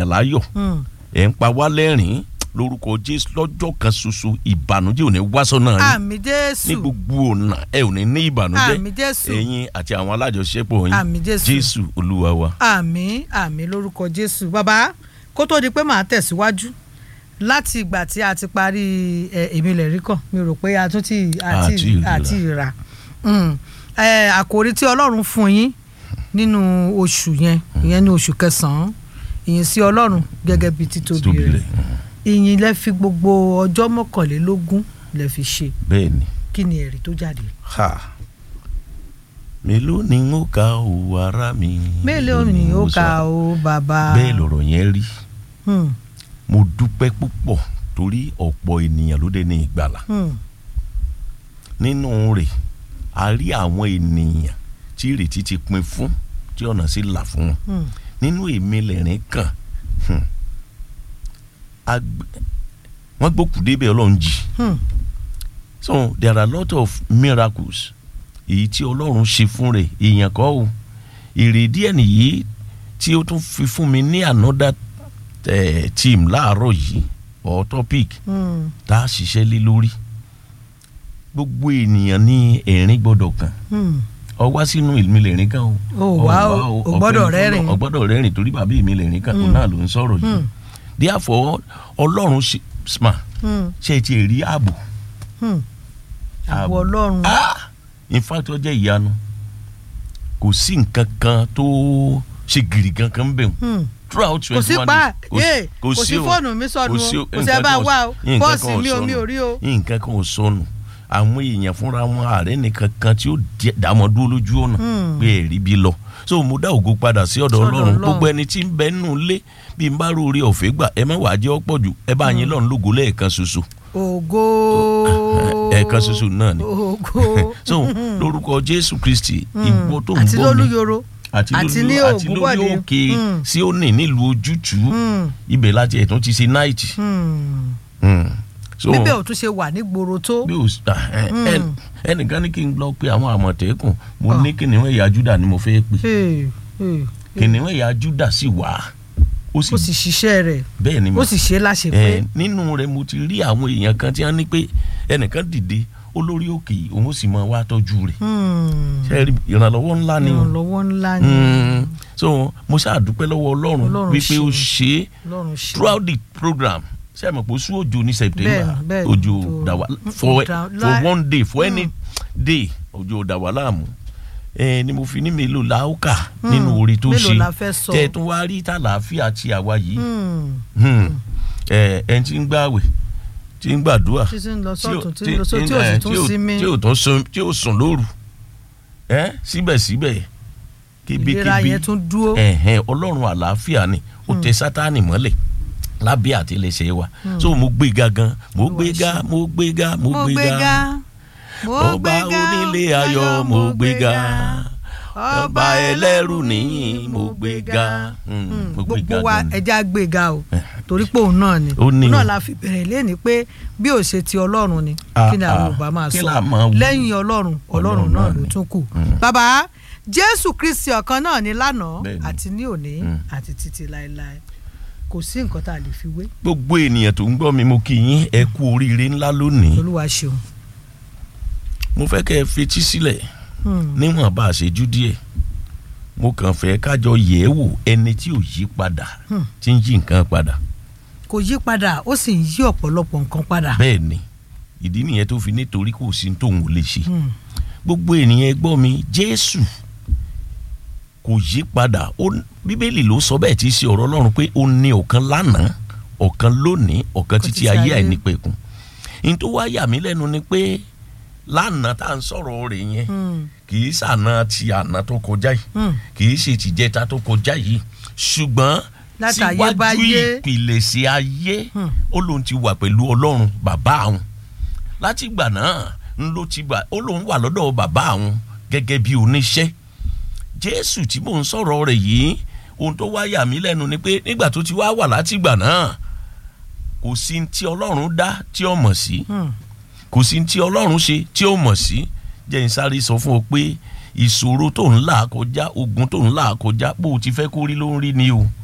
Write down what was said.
ènìyàn láyọ̀ Hmm. ẹ̀ ń pa wá lẹ́rìn-ín lórúkọ jésù lọ́jọ́ kan ṣoṣo ìbànújẹ́ ò ní wá sọ́nà yín àmì ní jésù gbogbo ọ̀nà ẹ ò ní ní ìbànújẹ́ àmì jésù ẹ̀yin àti àwọn alájọṣepọ̀ yín àmì jésù jésù olúwa wa. àmì àmì lórúkọ jésù bàbá kó tó di pé màá tẹ̀síwájú láti ìgbà tí a ti parí ẹ, èmi lè rí kàn mi rò pé a tún ti àti Àti ìrà. àti ìrà Mm. Ẹ, àkòrí tí ọlọ́run fún yín nínú oṣù yẹn ìyẹn ní oṣù kẹsàn-án ìyìn sí ọlọ́run gẹ́gẹ́ bí títóbi tóbi rẹ̀ rẹ̀ ìyìn lẹ fi gbogbo ọjọ́ mọ́kànlélógún lẹ fi ṣe bẹ́ẹ̀ ni. kí ni ẹ̀rí tó jáde. ha mélòó ni n ó ka o ara mi. mélòó ni ó kà ó bàbá. bẹ́ẹ̀ lọ̀rọ̀ yẹn rí Hmm, mo dúpẹ́ púpọ̀ torí ọ̀pọ̀ ènìyàn ló dé ní ìgbàlà hmm, nínú rẹ̀ a rí àwọn ènìyàn tí ìrètí ti pin fún tí ọ̀nà sì là fún wọn hmm. nínú èmi lẹ́rìn kàn hmm, agbe- wọ́n gbókù débẹ̀ ọlọ́run jì Hmm. so there are a lot of miracles èyí tí ọlọ́run ṣe fún rẹ̀ èèyàn kọ́ o èrèdí ẹ̀ nìyí tí ó tún fi fún mi ní another eh, team láàárọ̀ yìí or topic Hmm. tá a ṣiṣẹ́ lé lórí gbogbo ènìyàn ní ẹ̀rín gbọ́dọ̀ kàn Hmm. ọ wá sínú ìlú mi lẹ́rìn kan o Ó wá o, o gbọ́dọ̀ rẹ́rìn. ọ gbọ́dọ̀ rẹ́rìn torí bàbá mi lẹ́rìn kan òun náà ló ń sọ̀rọ̀ yìí Hmm. therefore ọlọ́run ṣe sma Hmm. ṣe ti rí ààbò Hmm. àbò Ààbò. ọlọ́run ah in fact ó jẹ́ ìyanu kò sí nǹkan kan tó ṣe gìrì kankan bẹ̀ wọ́n Hmm. throughout kò sí twenty one pa days yé kò sí o. fóònù mi sọnù kò sí o o. kò sí ẹ Nǹkan bá kan ò- wá o nǹkan bọ́ọ̀sì kan ò mi ò sọnù. mi ò rí o. nǹkan kan ò sọnù àwọn èèyàn fúnra wọn ààrẹ nìkan kan tí ó di- dààmú dúró lójú ọ̀nà Hmm. pé ẹ̀rí bí lọ so mo dá ògo padà sí ọ̀dọ̀ Sọ́dọ̀ ọlọ́run Ọlọ́run. gbogbo ẹni tí ń bẹ nínú ilé bí n bá róore ọ̀fẹ́ gbà ẹ má wàá jẹ́ ọ̀pọ̀ jù ẹ bá yín lọ́run lógo lẹ́ẹ̀kan ṣoṣo ògo ẹ̀ẹ̀kan ṣoṣo náà ni ògo so lórúkọ jésù kristi ìwọ tó ń àti gbọ́ mi lólúyoro àti àti lórí ní àti lórí Ògúnbọ̀dé. òkè Hmm. sí òní nílùú ojútùú Hmm. ibẹ̀ láti ẹ̀tún ti ṣe náìtì. Hmm. Hmm. so bíbẹ̀ ò tún ṣe wà ní gbòòrò tó bí o s- ah, ẹ- Hmm. ẹ- ẹnìkan ní kí n lọ pé àwọn àmọ̀tẹ́kùn mo ní kìnìún ẹ̀yà júdà ni mo fẹ́ pè Hey, hey. kìnìún ẹ̀yà júdà sì wà ó ó sì sì ṣiṣẹ́ rẹ̀ bẹ́ẹ̀ ni ó mo sì ṣe láṣẹ ẹ pé nínú rẹ̀ mo ti rí àwọn èèyàn kan tí wọ́n ní pé ẹnìkan dìde olórí òkè yìí, òun sì máa wá tọ́jú rẹ̀ Hmm. ṣe rí ìrànlọ́wọ́ ńlá ni o ìrànlọ́wọ́ ńlá ni Hmm. so mo ṣáà dúpẹ́ lọ́wọ́ ọlọ́run Ọlọ́run wípé ó ṣe. ṣe é lọ́run ṣe throughout the program ṣe é mọ̀ pé oṣù òjò ní september Bẹ́ẹ̀ni, bẹ́ẹ̀ni, òjò òjò- dàwà Mm, for dà- for láì- one day for any day òjò dàwà láàmú ẹ ni mo fi ní mélòó la ó kà nínú orí tó mélòó ṣe la fẹ́ sọ? tẹ tún wá rí tàlàáfíà ti àwa yìí Hmm. Hmm. ẹ ẹ ti ń gbààwẹ̀ tí ń gbàdúrà títí ń lọ tí ò- sọ́tún tí ń lọ sọ́tún tí ò ẹ, sì tún tí ò- sinmi tí ò tún sùn tí ò sùn lóru ẹ síbẹ̀síbẹ̀ ìlera yẹn tún dúró ẹ̀hẹ́n ọlọ́run àlàáfíà ni ó tẹ sátánì mọ́lẹ̀ lábẹ́ àtẹlẹsẹ̀ wa so mo gbéga gan mo gbéga mo gbéga mo mo gbéga gbéga mo ọba gbéga onílé ayọ̀ mo gbéga ọba ẹlẹ́rù nìyí mo gbéga Hmm, Hmm, mo gbogbo gbéga wa gan ni. ẹja gbéga o torí pé òun náà ni Ó ní òun náà o. la fi bẹ̀rẹ̀ léni pé bí ò ṣe ti ọlọ́run ni Ah, kí ni àwọn ah, Yorùbá máa kí sọ là máa wí? lẹ́yìn ọlọ́run ọlọ́run Ọlọ́run náà náà ló ni. tún kù Mm. bàbá Jésù Kristi ọ̀kan náà ni lánàá Bẹ́ẹ̀ni. àti ní òní Mm. àti títí láéláé kò sí nǹkan tá a lè fi wé gbogbo ènìyàn tó ń gbọ́ mi mo kí yín ẹ kú oríire ńlá lónìí Olúwa ṣeun mo fẹ́ kẹ́ ẹ fetí sílẹ̀ Hmm. níwọ̀n bá a ṣe jú díẹ̀ mo kàn fẹ́ kájọ yẹ̀ ẹ́ wò ẹni tí ò yí padà Hmm. tí ń yí nǹkan padà kò yí padà ó sì ń yí ọ̀pọ̀lọpọ̀ nǹkan padà bẹ́ẹ̀ ni ìdí nìyẹn tó fi nítorí kò sí tóun ò lè ṣe Hmm. gbogbo ènìyàn ẹ gbọ́ mi jésù kò yí padà ó bíbélì ló sọ bẹ́ẹ̀ tí í ṣe ọ̀rọ̀ ọlọ́run pé ó ní ọ̀kan lánàá ọ̀kan lónìí ọ̀kan títí títí ayé ayé. àìnípẹ̀kun ní tó wá yà mí lẹ́nu ni pé lánàá tá à ń sọ̀rọ̀ rẹ̀ yẹn Hmm. kì í ṣàna ti àná tó kọjá yìí Hmm. kì í ṣe tìjẹta tó kọjá yìí ṣùgbọ́n síwájú Látayébáyé. ìpìlẹ̀ṣẹ̀ ayé Hmm. ó lóun ti wà pẹ̀lú ọlọ́run bàbá àwọn láti ìgbà náà ń ló ti gbà ó lóun wà lọ́dọ̀ bàbá àwọn gẹ́gẹ́ bí oníṣẹ́ jésù tí mò ń sọ̀rọ̀ rẹ̀ yìí ohun tó wá yà mí lẹ́nu ni pé nígbà tó ti wá wà láti ìgbà náà kò sí ní tí ọlọ́run dá tí ó mọ̀ sí Hmm. kò sí ní tí ọlọ́run ṣe tí ó mọ̀ sí jẹ́ n sáré sọ fún ọ pé ìṣòro tó ń là kọjá ogun tó ń là kọjá bó o ti fẹ́ kó rí ló ń rí ni o